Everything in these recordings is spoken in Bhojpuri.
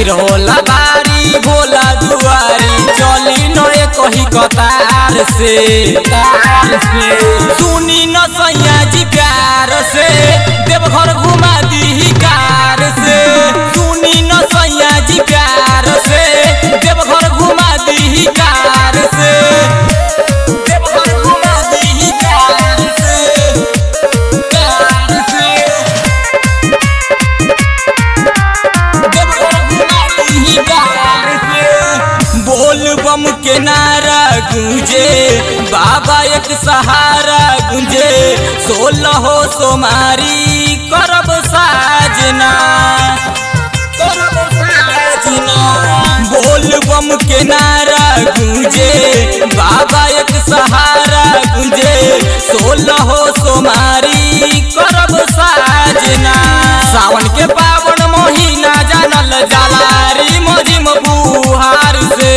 भीड़ होला भारी भोला दुआरी चली नए कही कतार से तार से सुनी न सैया जी प्यार से देवघर घुमा दी कार से सुनी न सैया जी प्यार से देवघर घुमा दी कार से देवघर घुमा दी कार से कार से बोल बम के नारा गूंजे बाबा एक सहारा गूंजे सोलह हो सोमारी करब साजना करब साजना बोल बम के नारा गूंजे बाबा एक सहारा गूंजे सोलह हो सोमारी करब साजना सावन के पावन महीना जानल जलारी मजिम बुहार से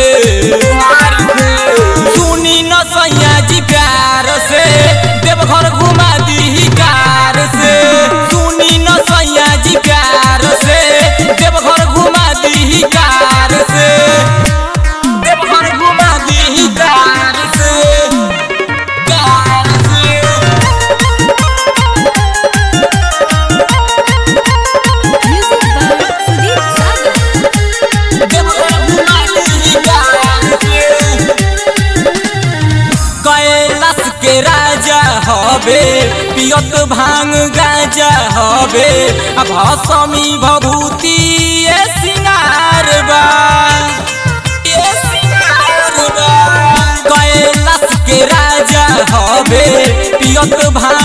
सुनी न सैया जी प्यार से देवघर घुमा दी कार से सुनी न सैया जी प्यार से देवघर घुमा दी कार से देवघर घुमा दी कार से कार से Music by Sudeep Sagar. Kailash के राजा हबे पियत भांग गाजा हबे आ भसमी भभूति ए सिंगार बा ए सिंगार बा कैलाश के राजा हबे पियत भांग